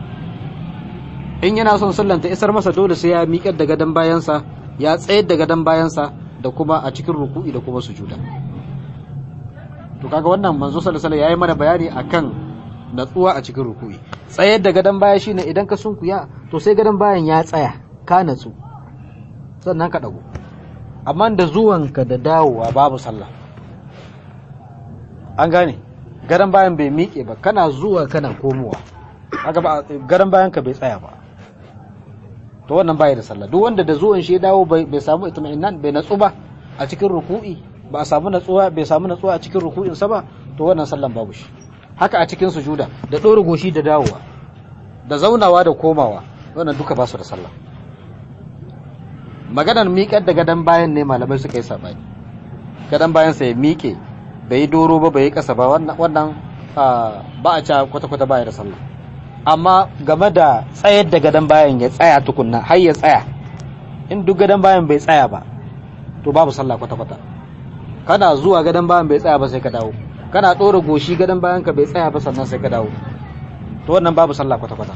in yana son sallan ta isar masa dole sai ya miƙar da gadon bayansa ya tsayar da gadon bayansa da kuma a cikin ruku'i da kuma sujuda to kaga wannan manzo sallallahu alaihi wasallam yayi mana bayani akan natsuwa a cikin ruku'i tsayar da gadon baya shine idan ka sunkuya to sai gadon bayan ya tsaya ka natsu sannan ka dago amma da zuwanka da dawowa babu sallah an gane gadon bayan bai miƙe ba kana zuwa kana komowa kaga ba gadon bayan ka bai tsaya ba to wannan baya da sallah duk wanda da zuwan shi ya dawo bai samu itma'innan bai natsu ba a cikin ruku'i ba a samu natsuwa bai samu natsuwa a cikin ruku'in sa ba to wannan sallan babu shi haka a cikin sujuda da ɗora goshi da dawowa da zaunawa da komawa wannan duka ba su da sallah maganar miƙar da gadon bayan ne malamai suka yi saɓani gadon bayan sa ya miƙe bai yi doro ba bai yi ƙasa ba wannan ba a ca kwata-kwata baya da sallah amma game da tsayar da gadon bayan ya tsaya tukunna har ya tsaya in duk gadon bayan bai tsaya ba to babu sallah kwata-kwata kana zuwa gadon bayan bai tsaya ba sai ka dawo kana ɗora goshi gadon bayan ka bai tsaya ba sannan sai ka dawo to wannan babu sallah kwata-kwata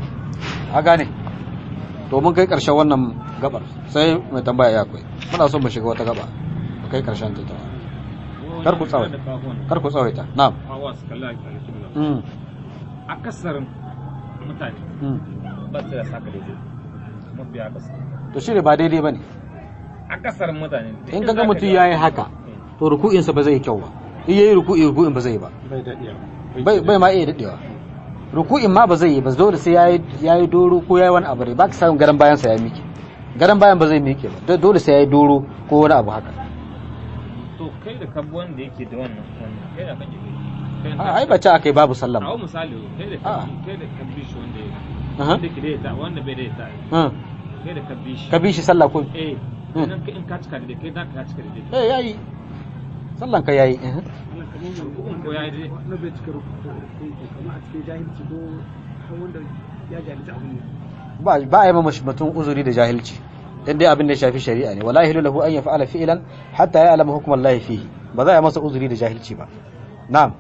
a gane to mun kai karshen wannan gabar sai mai tambaya ya kai muna son mu shiga wata gaba mu kai karshen ta kar ku tsawaita kar ku tsawaita na'am hawa su kalla a alƙibla mm akasarin mutane mm ba su da saka daidai mabiya akasar to shi ne ba daidai bane akasarin mutane in kaga mutum yayi haka to ruku'insa ba zai yi kyau ba in yayi ruku'i ruku'in ba zai yi ba bai daɗiya bai bai ma iya dadewa ruku'in ma ba zai yi ba dole sai yayi yayi doro ko yayi wani abu ne ba ka samu garan bayan sa ya miki garan bayan ba zai miki ba Do- dole sai yayi doro ko wani abu haka to kai da kabu wanda yake da wannan wannan kai da kake kai a ai ba ce akai babu sallah a ba misali kai da Ah. kabi kai da kabi shi wanda ya Aha. wanda ke da ita wanda bai da ita Hmm. kai da kabi shi ka bi shi sallah ko eh Hmm. idan ka in ka cika da kai da ka cika da eh yayi sallan ka yayi eh. ko ya yi na bai cika rukun kamar a cikin jahilci ko har wanda ya jahilci abin ne ba ba a yi mamashi mutum uzuri da jahilci dan dai abin da ya shafi shari'a ne wala yahilu lahu an yaf'ala fi'lan hatta ya'lama hukm Allah fihi ba za a yi masa uzuri da jahilci ba na'am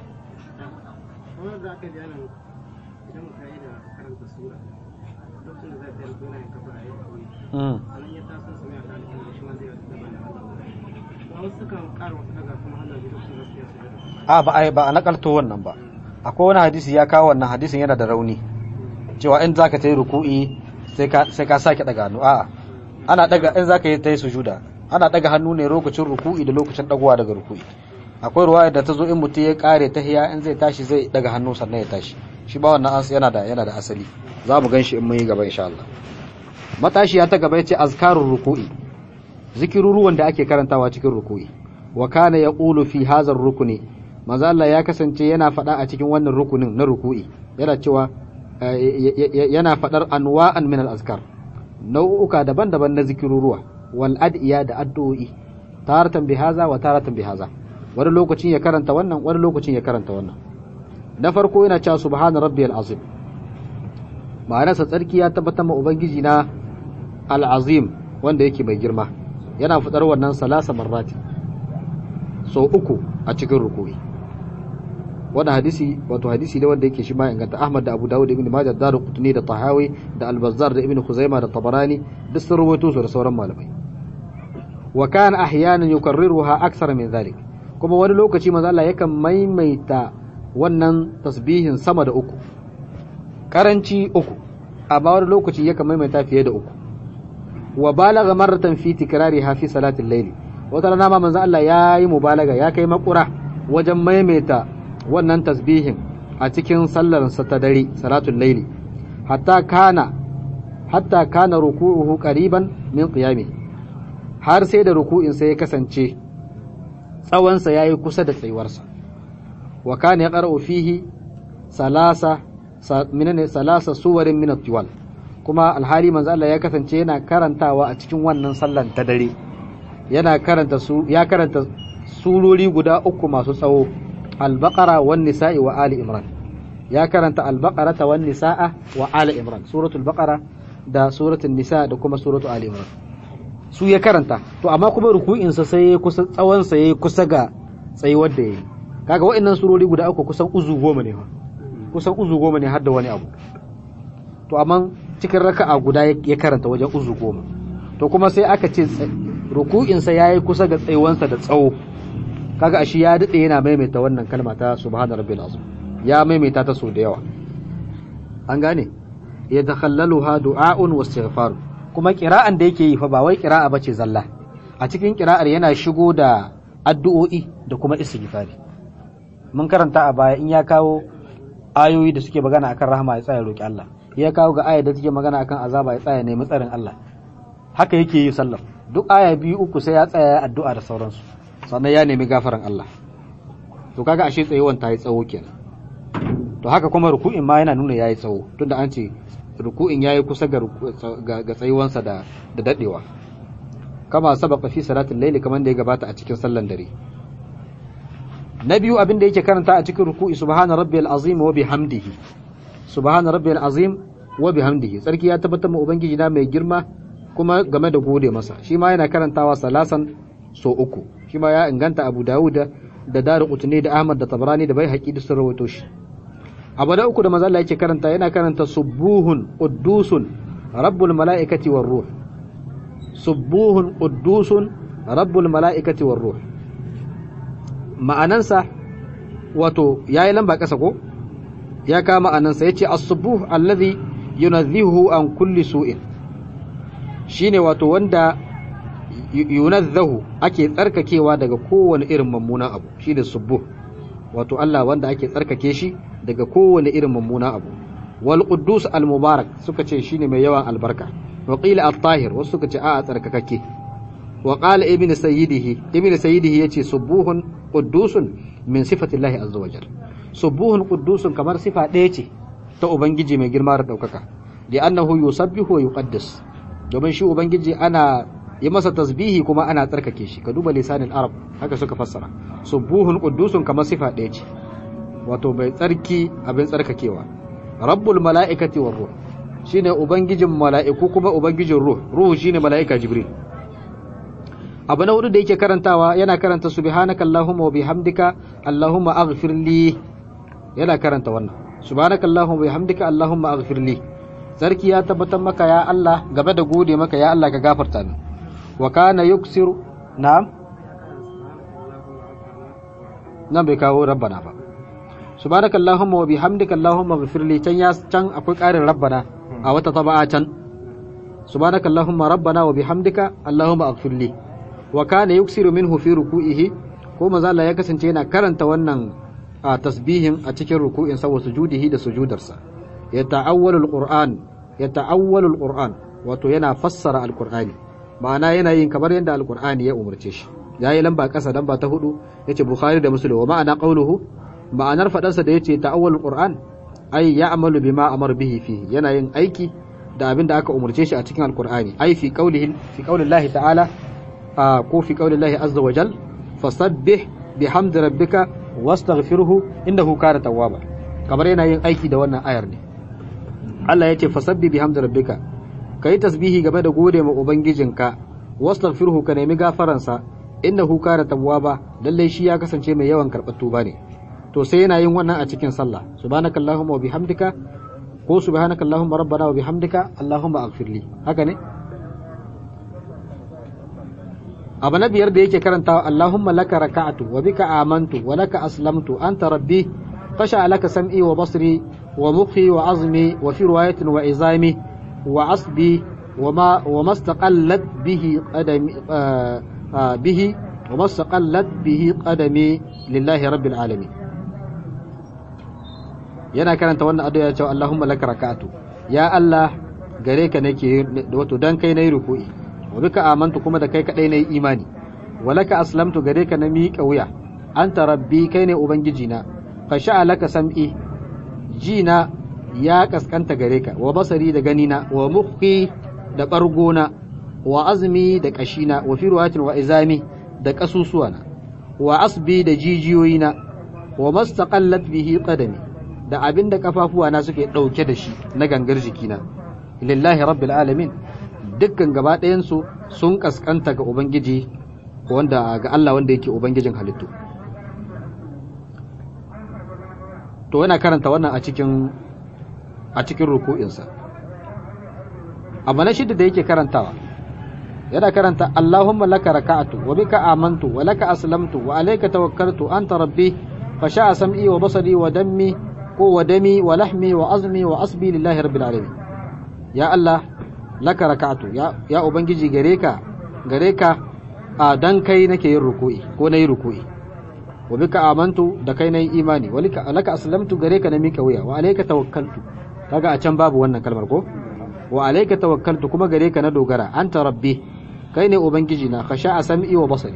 kamar da aka jana idan ka yi da karanta sura lokacin da zai tsaya yana yin kafa a yi kawai mm. sannan ya taso su ne a kan da shi ma zai yi da bana ba wasu sukan ƙara wata daga kuma hanzar da lokacin da suke su a ba a ba a nakalto wannan ba akwai wani hadisi ya kawo wannan hadisin yana da rauni cewa in zaka tayi ruku'i sai ka sai ka sake daga hannu a'a ana daga in zaka yi tayi sujuda ana daga hannu ne lokacin ruku'i da lokacin dagowa daga ruku'i akwai ruwaya da ta zo in mutum ya kare tahiya in zai tashi zai daga hannu sannan ya tashi shi ba wannan as yana da yana da asali za mu gan shi in mun yi gaba insha Allah matashiya ta gaba yace azkarur ruku'i zikiruruwan da ake karantawa cikin ruku'i wa kana yaqulu fi hadha rukuni manzo Allah ya kasance yana faɗa a cikin wannan rukunin na ruku'i yana cewa eh, y- y- y- yana faɗar anwa'an min al-azkar nau'uka daban-daban na zikiruruwa wal ad'iya da addu'o'i taratan bi haza wa taratan bi haza wani lokacin ya karanta wannan wani lokacin ya karanta wannan na farko yana cewa subhana rabbiyal azim ma'anarsa tsarki ya tabbatar ma ubangiji na al-azim wanda yake mai girma yana fadar wannan salasa marrati so uku a cikin ruku'i wannan hadisi wato hadisi ne wanda yake shi ma inganta Ahmad da Abu Dawud da Ibn Majah da Qutni da Tahawi da Al-Bazzar da Ibn Khuzaimah da Tabarani duk sun rawaito su da sauran malamai wa kana ahyanan yukarriruha aksar min zalik kuma wani lokaci manzo Allah yakan maimaita wannan tasbihin sama da uku karanci uku amma wani lokaci yakan maimaita fiye da uku wa balagha marratan fi tikrariha fi salatil layl wata rana ma manzo Allah ya yi mubalaga ya kai makura wajen maimaita wannan tasbihin a cikin sallar sa ta dare salatul layli hatta kana hatta kana ruku'uhu qariban min qiyami har sai da ruku'in sa ya kasance tsawon sa yayi kusa da tsayuwarsa wa kana yaqra'u fihi salasa sa, minane salasa suwarin min at-tiwal kuma alhali manzo Allah ya kasance yana karantawa a cikin wannan sallan ta dare yana karanta su ya karanta surori guda uku masu tsawo al-baqara wan nisa'i wa ali imran ya karanta al-baqara wan nisa'a wa ali imran suratul baqara da suratul nisa da kuma suratul ali imran su ya karanta to amma kuma ruku'in sa sai kusa tsawon sa yayi kusa ga tsayuwar da yayi kaga wa'annan surori guda uku kusan uzu goma ne fa kusan uzu goma ne har da wani abu to amma cikin raka'a guda ya karanta wajen uzu goma to kuma sai aka ce ruku'insa ya yi kusa ga tsayuwansa da tsawo kaga ashi ya daɗe yana maimaita wannan kalma ta subhana rabbil azim ya maimaita ta so da yawa an gane ya takhallaluha du'a'un wa istighfar kuma kira'an da yake yi fa ba wai kira'a bace zalla a cikin kira'ar yana shigo da addu'o'i da kuma istighfari mun karanta a baya in ya kawo ayoyi da suke magana akan rahama ya tsaya roki Allah ya kawo ga ayar da take magana akan azaba ya tsaya nemi tsarin Allah haka yake yi sallar duk aya biyu uku sai ya tsaya addu'a da sauransu sannan ya nemi gafaran Allah to kaga ashe tsayuwan ta yi tsawo kenan to haka kuma ruku'in ma yana nuna yayi tsawo tunda an ce ruku'in yayi kusa ga ga tsayuwansa da da dadewa kama sabaka fi salatul layli kaman da ya gabata a cikin sallan dare na biyu abin da yake karanta a cikin ruku'i subhana rabbiyal azim wa bihamdihi subhana rabbiyal azim wa bihamdihi sarki ya tabbatar ma ubangiji na mai girma kuma game da gode masa shi ma yana karantawa salasan so uku shi ma ya inganta abu dawud da daru qutni da ahmad da tabrani da bai haƙi da sun rawaito shi abu na uku da manzo Allah yake karanta yana karanta subuhun quddusun rabbul malaikati war ruh subuhun quddusun rabbul malaikati war ruh ma'anansa wato yayi lamba kasa ko ya kama ma'anansa yace as-subuh alladhi yunazzihu an kulli su'in shine wato wanda yunazzahu ake tsarkakewa daga kowane irin mummunan abu shine subuh wato Allah wanda ake tsarkake shi daga kowane irin mummunan abu wal quddus al mubarak suka ce shine mai yawan albarka wa qila at tahir wasu suka ce a tsarkakake wa qala ibn sayyidihi ibn sayyidihi yace subuhun quddusun min sifati Allah azza wajal subuhun quddusun kamar sifa ɗaya ce ta ubangiji mai girma da daukaka li annahu yusabbihu wa yuqaddas domin shi ubangiji ana yi masa tasbihi kuma ana tsarkake shi ka duba lisanin arab haka suka fassara subuhun quddusun kamar sifa ɗaya ce wato bai tsarki abin tsarkakewa rabbul mala'ikati war ruh shine ubangijin mala'iku kuma ubangijin ruh ruhu shine mala'ika jibril abu na hudu da yake karantawa yana karanta subhanaka allahumma wa bihamdika allahumma aghfir li yana karanta wannan subhanaka allahumma wa bihamdika allahumma aghfir li sarki ya tabbatar maka ya Allah gaba da gode maka ya Allah ka gafarta min wa kana yuksiru na'am nan bai kawo rabbana ba subhanaka allahumma wa bihamdika allahumma ighfir li can ya can akwai ƙarin rabbana a wata taba'a can subhanaka allahumma rabbana wa bihamdika allahumma ighfir li wa kana yuksiru minhu fi ruku'ihi ko manzo Allah ya kasance yana karanta wannan a tasbihin a cikin ruku'in sa wa sujudihi da sujudarsa ya ta'awwalu alquran ya ta'awwalu alquran wato yana fassara alqur'ani ma'ana yana yin kamar yadda alqur'ani ya umarce shi yayi lamba kasa lamba ta hudu yace bukhari da muslim wa ma'ana qawluhu ma'anar fadarsa da yace ta'awwalul qur'an ay ya'malu bima amar bihi fihi yana yin aiki da abin da aka umarce shi a cikin alqur'ani ay fi qawlihi fi qawlillahi ta'ala ko fi qawlillahi azza wa jal fasabbih bihamdi rabbika wastaghfirhu innahu kana tawwaba kamar yana yin aiki da wannan ayar ne Allah yace fasabbih bihamdi rabbika kai tasbihi game da gode ma ubangijinka wastaghfirhu ka nemi gafaransa innahu kana tawwaba lalle shi ya kasance mai yawan karɓar tuba ne to sai yana yin wannan a cikin sallah subhanakallahumma wa bihamdika ko subhanakallahumma rabbana wa bihamdika allahumma aghfirli haka ne abu na biyar da yake karantawa allahumma laka raka'atu wa bika amantu wa laka aslamtu anta rabbi fasha laka sam'i wa basri wa mukhi wa azmi wa fi riwayatin wa izami wa asbi وما وما استقلت به قدمي به وما استقلت به قدمي لله رب العالمين yana karanta wannan addu'a ya ce Allahumma laka raka'atu ya Allah gare ka nake wato dan kai nayi ruku'i wa bika amantu kuma da kai kadai nayi imani wa laka aslamtu gare ka na miƙa wuya anta rabbi kai ne ubangiji na fa laka sam'i jina ya kaskanta gare ka wa basari da ganina wa mukhi da ɓargona wa azmi da ƙashina wa firwatin wa izami da ƙasusuwana wa asbi da jijiyoyina wa mastaqallat bihi qadami da abin da kafafuwana suke ɗauke da shi na gangar jikina lillahi rabbil alamin dukkan gaba ɗayansu sun kaskanta ga ubangiji wanda ga Allah wanda yake ubangijin halittu to yana karanta wannan a cikin a cikin ruku'insa abu na shida da yake karantawa yana karanta Allahumma laka raka'atu wa bika amantu wa laka aslamtu wa alayka tawakkaltu anta rabbi fa sha'a sam'i wa basari wa dammi ko wa dami wa lahmi wa azmi wa asbi lillahi rabbil alamin ya Allah laka raka'atu ya ya ubangiji gare ka gare ka a dan kai nake yin ruku'i ko nayi ruku'i wa bika amantu da kai nayi imani wa laka aslamtu gare ka na mika wuya wa alayka tawakkaltu kaga a can babu wannan kalmar ko wa alayka tawakkaltu kuma gare ka na dogara anta rabbi kai ne ubangiji na khasha sam'i wa basari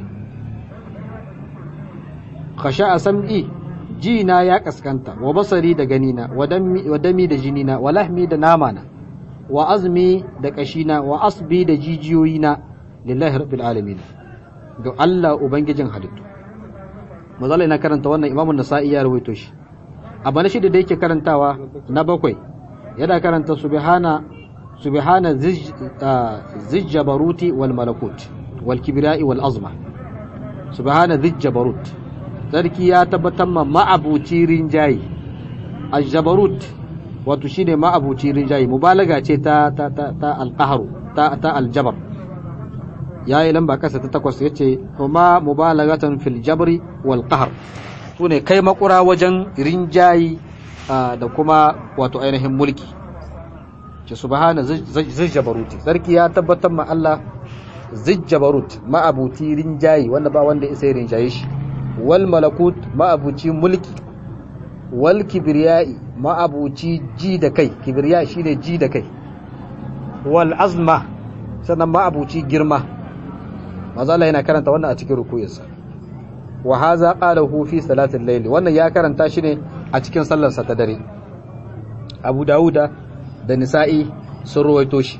khasha sam'i ji na ya kaskanta wa basari da gani na wa dami da jini na wa lahmi da nama na wa azmi da kashi na wa asbi da jijiyoyi na lillahi rabbil alamin ga Allah ubangijin halittu mazalai na karanta wannan imamun nasa'i ya rawaito shi abu na shida da yake karantawa na bakwai yana karanta subhana subhana zijjabaruti wal malakut wal kibriya'i wal azma subhana zijjabarut sarki ya tabbatar ma ma'abuci rinjayi aljabarut wato shine ma'abuci rinjaye mubalaga ce ta ta ta, ta alqahru ta ta aljabar yayi lamba kasa ta takwas yace kuma mubalagatan fil jabri wal qahr sune kai makura wajen rinjayi da kuma wato ainihin mulki ce subhana zijjabaruti sarki ya tabbatar ma Allah zijjabarut ma'abuti rinjayi wanda ba wanda isa rinjaye shi wal malakut ma'abuci mulki wal kibriyai ma'abuci ji da kai kibriya shine ji da kai wal azma sannan ma'abuci girma maza Allah yana karanta wannan a cikin rukuyinsa wa haza qalahu fi salatil layl wannan ya karanta shi ne a cikin sallarsa ta dare Abu Dawuda da Nisa'i sun ruwaito shi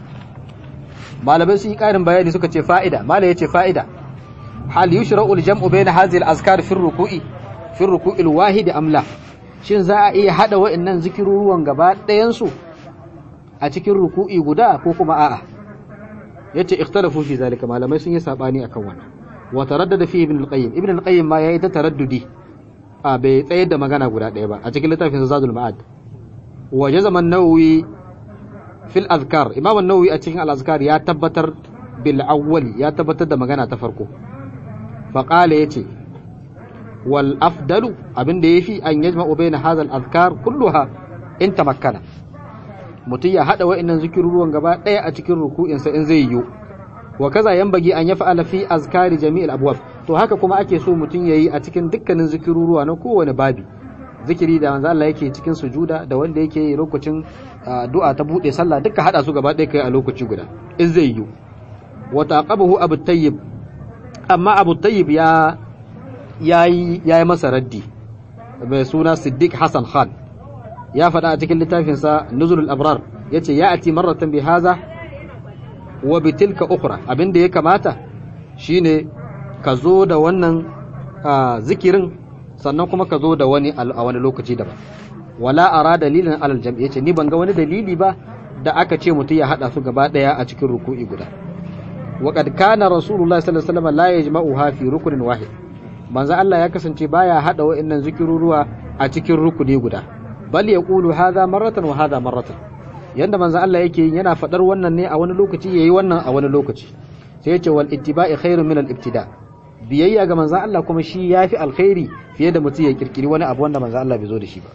malamai sun yi karin bayani suka ce fa'ida malai yace fa'ida hal yushra'u al-jam'u bayna hadhihi al-azkar fi ar-ruku'i fi ar-ruku'i al-wahid am la shin za a iya hada wa'annan zikiruruwan gaba ɗayan su a cikin ruku'i guda ko kuma a'a yace ikhtalafu fi zalika malamai sun yi sabani akan wannan wa taraddada fi ibn al-qayyim ibn al-qayyim ma yayi ta taraddudi a bai tsayar da magana guda ɗaya ba a cikin littafin zadul ma'ad wa jazama an-nawawi fil azkar imam an-nawawi a cikin al-azkar ya tabbatar bil awwal ya tabbatar da magana ta farko fa qala yace wal afdalu abinda yafi an yajma'u bayna hadha al-azkar kulluha in tamakkana mutum ya hada wa'annan zikiruruwan gaba ɗaya a cikin ruku'insa in zai yiwu wa kaza yanbaghi an yaf'ala fi azkari jami'il abwab to haka kuma ake so mutum yayi a cikin dukkanin zikiruruwa na kowane babi zikiri da manzo Allah yake cikin sujuda da wanda yake yi lokacin du'a ta bude sallah duka hada su gaba ɗaya kai a lokaci guda in zai yiwu wa taqabahu abu tayyib amma abu tayyib ya yayi yayi masa raddi mai suna siddiq hasan khan ya faɗa a cikin littafinsa nuzulul abrar yace ya ati marratan bi haza wa bi tilka ukhra abinda ya kamata shine ka zo da wannan zikirin sannan kuma ka zo da wani a wani lokaci daban wala ara dalilin alal jam'i yace ni ban ga wani dalili ba da aka ce mutum ya hada su gaba daya a cikin ruku'i guda wa qad kana rasulullahi sallallahu alaihi wasallam la yajma'uha fi rukunin wahid manzo Allah ya kasance baya hada wa'annan zikiruruwa a cikin rukuni guda bal yaqulu hadha marratan wa hadha marratan yanda manzo Allah yake yin yana fadar wannan ne a wani lokaci yayi wannan a wani lokaci sai ya ce wal ittiba'i khairun min al ibtida biyayya ga manzo Allah kuma shi yafi alkhairi fiye da mutum ya kirkiri wani abu wanda manzo Allah bai zo da shi ba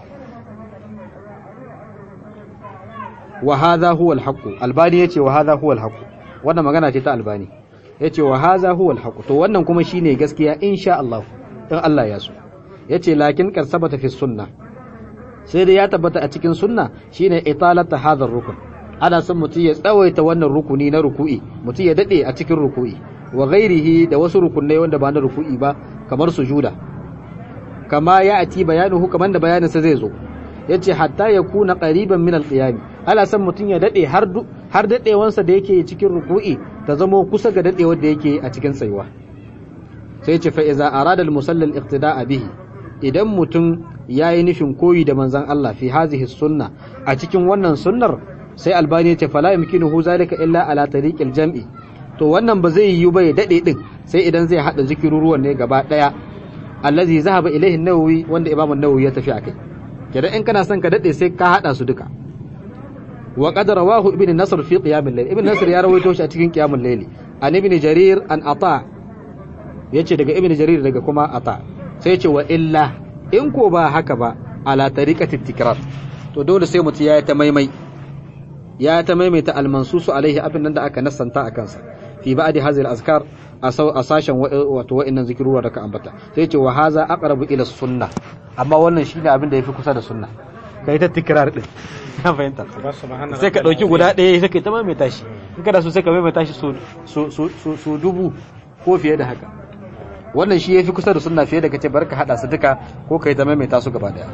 wa hadha huwa al haqq albani yace wa hadha huwa al haqq wannan magana ce ta albani yace wa hadha huwa al haqq to wannan kuma shine gaskiya insha Allah in Allah ya so yace lakin kar sabata fi sunnah sai dai ya tabbata a cikin sunna shine italata hadhar rukun ana son mutum ya tsawaita wannan rukuni na ruku'i mutum ya dade a cikin ruku'i wa ghairihi da wasu rukunai wanda ba na ruku'i ba kamar sujuda kama ya ati bayanuhu kamar da bayaninsa zai zo yace hatta ya kuna qariban min al-qiyam ana son mutum ya dade har har dadewansa da yake cikin ruku'i ta zamo kusa ga dadewar da yake a cikin tsayuwa sai ce fa iza arada al-musalla al-iqtida'a bihi idan mutum ya yi nufin koyi da manzan Allah fi hazihi sunna a cikin wannan sunnar sai albani ya ce fala yumkinuhu zalika illa ala tariqil jam'i to wannan ba zai yiwu ba ya dade din sai idan zai hada zikiruruwan ne gaba daya allazi zahaba ilaihi an-nawawi wanda imamu an-nawawi ya tafi akai kidan in kana son ka dade sai ka hada su duka wa qad rawahu ibn nasr fi qiyam al-layl ibn nasr ya rawaito shi a cikin qiyam al-layl an ibn jarir an ata yace daga ibn jarir daga kuma ata sai ce wa illa in ko ba haka ba ala tariqati tikrar to dole sai mutum ya ta maimai ya ta maimaita almansusu alaihi abin nan da aka nassanta a kansa fi ba'di hazil azkar a sashen wato wa'annan zikirura da ka ambata sai ce wa haza aqrabu ila sunna amma wannan shine abin da yafi kusa da sunna kai ta tikrar din na fahimta sai ka dauki guda ɗaya sai ka ta maimaita shi in kada so sai ka maimaita shi so dubu ko fiye da haka wannan shi yafi kusa da sunna fiye da kace barka hada su duka ko kai ta maimaita su gaba daya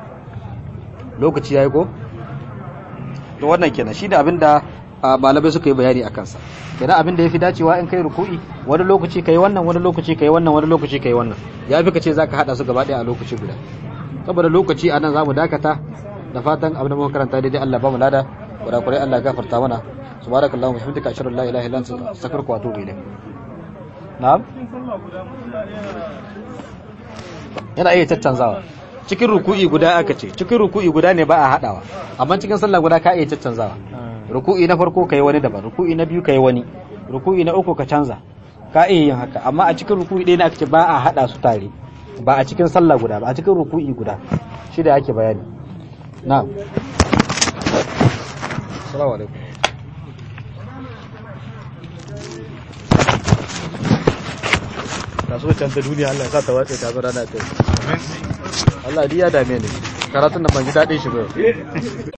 lokaci yayi ko to wannan kenan shine abinda malamai suka yi bayani akan sa kenan abinda yafi dacewa in kai ruku'i wani lokaci kai wannan wani lokaci kai wannan wani lokaci kai wannan yafi kace zaka hada su gaba daya a lokaci guda saboda lokaci anan zamu dakata da fatan abin da muka karanta daidai Allah ba mu lada kurakurai Allah ya gafarta mana subhanakallahumma wa bihamdika ashhadu an la ilaha illa anta astaghfiruka wa atubu ilayk na'am yana iya tattanzawa cikin ruku'i guda aka ce cikin ruku'i guda ne ba a hadawa amma cikin sallah guda ka iya caccanzawa ruku'i na farko kai wani daban ruku'i na biyu kai wani ruku'i na uku ka canza ka iya yin haka amma a cikin ruku'i ɗaya ne aka ce ba a hada su tare ba a cikin sallah guda ba a cikin ruku'i guda shi da ake bayani na'am assalamu alaikum kaso can ta duniya Allah ya sa ta wace ta zo rana ta Allah dai ya dame ni karatun da ban ji daɗin shi ba